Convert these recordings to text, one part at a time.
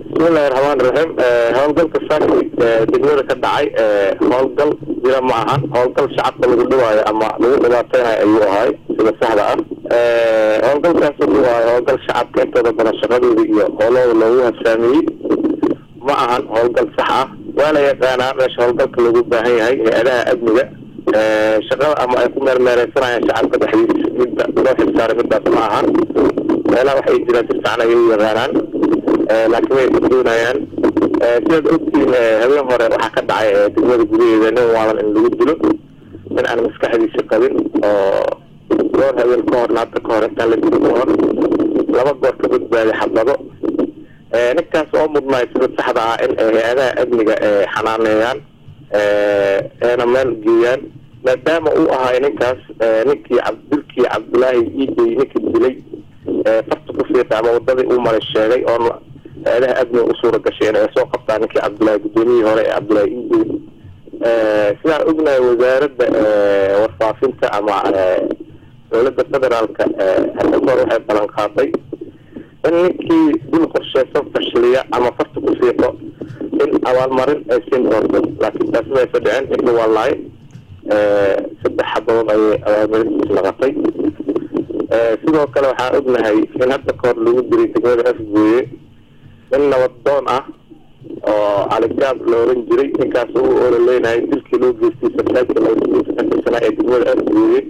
bismillahi raxmaan raxiim howlgalka saaki degmada ka dhacay howlgal jira ma ahan howlgal shacabka lagu dhibaayo ama lagu dhibaateynayo ayuu ahay sida saxda ah howlgalkaas wuxuu ahay howlgal shacabka intooda badan shaqadooda iyo howlahooda loogu habsaamiyey ma ahan howlgal sax ah waa la yaqaanaa meesha howlgalka loogu baahan yahay hay-adaha amniga shaqada ama ay ku meermeereysanayaan shacabka dhexdiisa midda loo xilsaaray midaas ma ahan meelaha waxay jiraan si fiican ayay u yaqaanaan laakiin way isdoonayaan sidaad ogtiin habeen hore waxaa ka dhacay degmada gudaheeda nin waalan in lagu dilo nin aan maskaxdiisa qabin oo goor habeen ka hor naadda ka hor intaan la dilo ka hor laba goor ka badbaaday xabado ninkaas oo mudnaay sida saxda ah in hay-adaha amniga xanaaneeyaan eena meel geeyaan maadaama uu ahay ninkaas ninkii dilkii cabdulaahi iidey ninkii dilay farta ku fiiqay ama wadadii uu maray sheegay oo hay-adaha amniga u suura gashay inay soo qabtaan ninkii cabdulaahi guddoomiyihii hore ee cabdulaahi iidey sidaan ognahay wasaaradda warfaafinta ama dowladda federaalka hadda kahor waxay balan qaaday in ninkii dil qorsheysan fashiliya ama farta ku fiiqo in abaalmarin ay siin doonto laakiin taas maysa dhicin ninka waa laay saddex xabadood ayay abaalmarintiis naqatay sidoo kale waxaan ognahay in hadda kahor lagu diray degmada afgooye nin nabaddoon ah oo caligaab la oran jiray ninkaas u ololeynahay dilkii loo geystay sarkaadka labadiisa ka tirsanaa ee degmada afgooye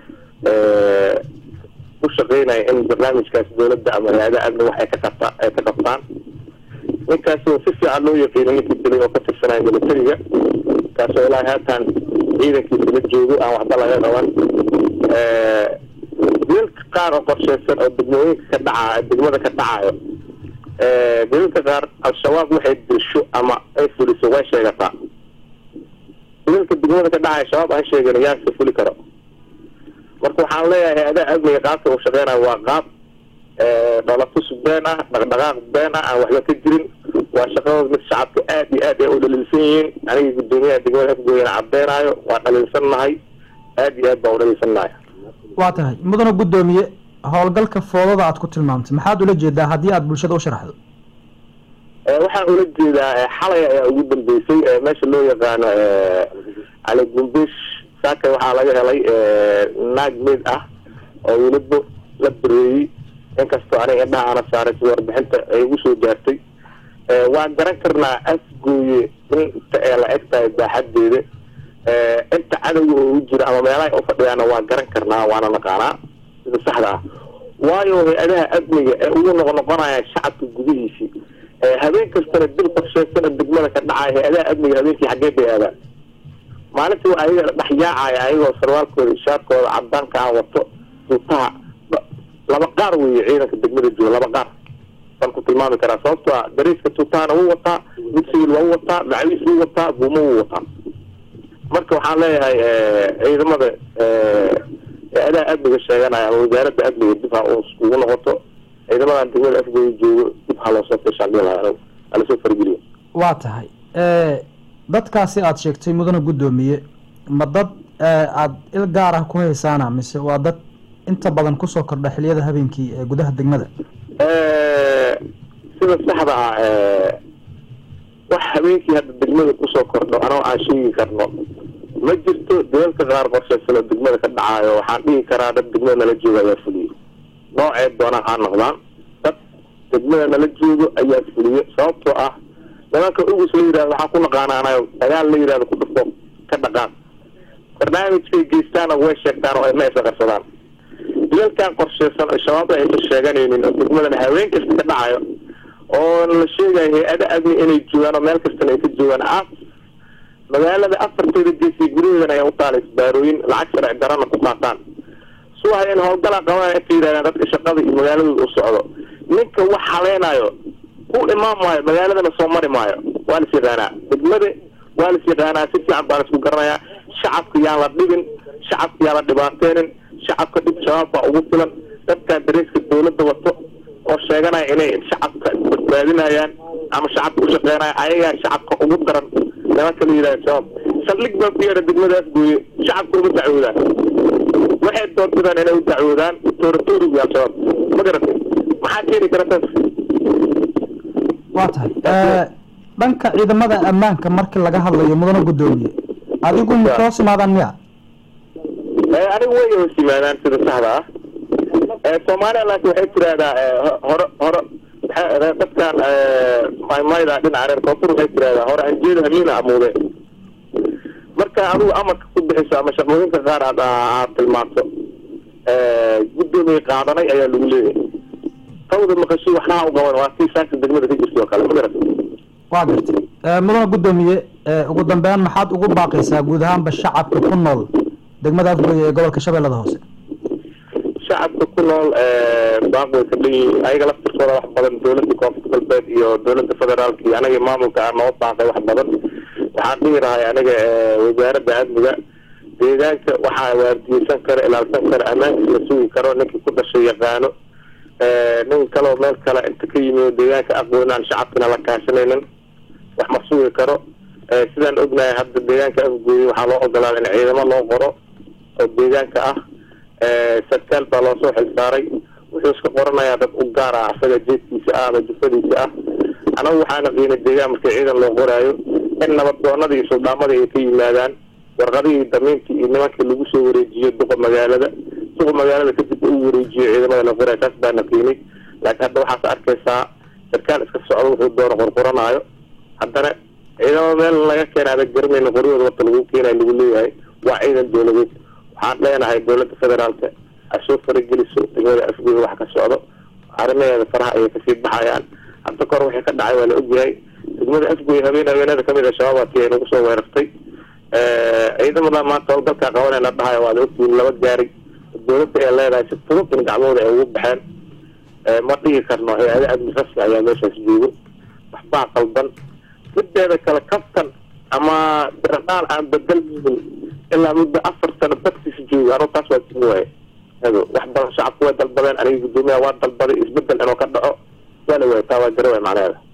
u shaqeynaya in barnaamijkaas dowladda ama hay-adaha amni wax ay ka qabta ay ka qabtaan ninkaasoo si fiican loo yaqiinay ninkii dilay oo ka tirsanaya militariga kaasoo ilaahay haatan ciidankiisa la joogo aan waxba laga qaban dilalka qaar oo qorsheysan oo degmooyinka ka dhaca degmada ka dhacayo dilalka qaar al-shabaab waxay dirsho ama ay fuliso way sheegataa dilalka degmada ka dhacaya shabaab aan sheegan yaase fuli karo marka waxaan leeyahay hay-adaha amniga qaabka uu shaqeynayo waa qaab dholatus been ah dhaqdhaqaaq been ah aan waxba ka jirin waa shaqadooda mid shacabka aad iyo aad ay u dhaliilsan yihiin aniga guddoomiyaha degmada afgooyana cadeynayo waa dhaliilsan nahay aad iyo aad baan u dhaliilsan nahay waa tahay mudana guddoomiye howlgalka foodada aad ku tilmaamtay maxaad ula jeedaa haddii aad bulshada u sharaxdo waxaan ula jeedaa xalay ayaa ugu dambeysay meesha loo yaqaano cali gumbish saaka waxaa laga helay naag meyd ah oo weliba la bareeyey inkastoo aniga indhaha ana saaray sida warbixinta ay ugu soo gaartay waan garan karnaa afgooye inta ee la eg tahay baaxadeeda inta cadowga oo u jira ama meelaha u fadhiyaana waa garan karnaa waana naqaanaa sida saxda ah waayo hay-adaha amniga ee ugu noqnoqonaya shacabka gudihiisii habeen kastana dil qorsheysana degmada ka dhacaya hay-adaha amniga habeenkii xaggee bay aadaan maalintii waa ayaga dhex yaacaya ayagoo sarwaalkooda ishaarkooda cadaanka ah wato duutaha laba qaar weeye ciidanka degmada jooga laba qaar baan ku tilmaami karaa sababto a dariiska tuutahana wuu wataa mid siwiil waa u wataa macawiis wuu wataa buumo wuu wataa marka waxaan leeyahay ciidamada hay-adaha amniga sheeganaya ama wasaaradda amniga dib ha ugu noqoto ciidamadan degmada afgooya joogo dib ha loosoo fishaandhilaha halasoo fargeliyo waa tahay dadkaasi aada sheegtay mudana guddoomiye ma dad aada il gaar ah ku haysaana mise waa dad inta badan kusoo kordha xiliyada habeenkii ee gudaha degmada sida saxda ah wax habeenkii hadda degmada kusoo kordho anoo aan sheegi karno ma jirto dalalka qaar qorsheysanoo degmada ka dhacaayo waxaan dhihi karaa dad degmada nala jooga ayaa fuliyo noocee doonaan ha noqdaan dad degmada nala joogo ayaa fuliyo sababtoo ah nimanka ugus la yidhahdo waxaan ku naqaanaanayo dagaal la yidhahdo ku dhufo ka dhaqaan barnaamijkay geystaana way sheegtaan oo ay ma isa qarsadaan dilalkan qorsheysan oo shabaab aysan sheeganaynin oo degmadana haween kasta ka dhacayo oo la sheegayo hay-ada amni inay joogaan oo meel kastana ay ka joogaan af magaalada afarteeda geesiya gudaheedana ay u taala isbaarooyin lacag sharci darana ku qaataan suwaha in howlgalaa qabaan inta yidhahdaan dadka shaqada iyo magaaladooda u socdo ninka wax haleynayo ku imaan maayo magaaladana soo mari maayo waa las yaqaanaa degmada waa las yaqaanaa si fiican baan isku garanayaa shacabka yaan la dhibin shacabka yaan la dhibaateynin shacabka dhib shabaab baa ugu filan dadkan dareeska dawladda wato oo sheeganaya inay shacabka badbaadinayaan ama shacabka u shaqeynaya ayagaa shacabka ugu daran nimanka la yidhahda shabaab saldhig baa ku yeedha degmada afgooye shacabka uma dacwoodaan waxay doorbidaan inay u dacwoodaan tooratoorigu al-shabaab ma garatay maxaa keeni kara taas waa tahay dhanka ciidamada ammaanka markii laga hadlayo mudana guddoomiye adigu ma hoos imaadaan miya anigu way hoos yimaadaan sida saxda ah soomaaliya laakiin waxay tiraahdaa hore hore dadkan maymayda dhinaca reer koonfur waxay tiraahdaa hore anjeeda hamiina amuude marka adigu amarka ku bixiso ama shaqooyinka qaar aad aad tilmaanto guddoomiye qaadanay ayaa lagu leeyahay tawda maqasho waxnaa u qaban waa sii saaka degmada ka jirta oo kale ma garat waa gartay mudana guddoomiye ugu dambeyn maxaad ugu baaqaysaa guud ahaanba shacabka ku nool degmada afgoye ee gobolka shabeellada hoose shacabka ku nool baaq way ka dhan yihiin ayaga laftirkooda wax badan dowladda koonfur galbeed iyo dowladda federaalka iyo anaga maamulka ah noo baaqay wax badan waxaan dhihi lahay aniga wasaaradda amniga deegaanka waxaa waardiyeysan kara ilaalsan kara ammaankiis la sugi karo ninkii ku dhashay yaqaano nin kaleo meel kale inta ka yimi deegaanka aqoon aan shacabkana la kaashanaynin wax ma sugi karo sidaan ognahay hadda deegaanka afgooye waxaa loo ogolaaday in ciidamo loo qoro oo deegaanka ah sarkaal baa loo soo xilsaaray wuxuu iska qoranayaa dad u gaar ah asaga jeedkiisa ah ama jufadiisa ah anagu waxaana qiinay deegaan markii ciidan loo qoraayo in nabaddoonadii iyo suldaamadii ay ka yimaadaan warqadihii damiintii iyo nimankii lagu soo wareejiyo duqa magaalada duqa magaalada kadib u wareejiyo ciidamada la qoraayo taas baana qiinay laakiin hadda waxaas arkaysaa sarkaal iska socdo wuxuu doono qorqoranaayo haddana ciidamo meel laga keena adag garanayna qoryahooda warta lagu keenayo lagu leeyahay waa ciidan dowladeed waxaan leenahay dowladda federaalka ha soo farageliso degmada afgooda wax ka socdo arrimaheeda faraha ayay kasii baxayaan hadda kahor waxay ka dhacay waa la ogyahay degmada afgooy habeen habeenada kamid a shabaabati ay nagu soo weerartay ciidamada maanta howlgalkaa qabanayna dhahayo waad ogtihiin laba gaari dowladda ay leedahay si fudud in gacmooda ay ugu baxeen ma dhigi karno hay-ada amni rasmi ayaa meeshaas joogo waxbaa qaldan mideeda kale kaftan ama daradaal aan bedelmin ilaa muddo afar sano bagtiisa joogo anu taas waa jimi waaye ado wax badan shacabku way dalbadeen aniga guddoomiyaha waa dalbaday isbedel inuu ka dhaco waa la waaya taa waa jara waay macnaheeda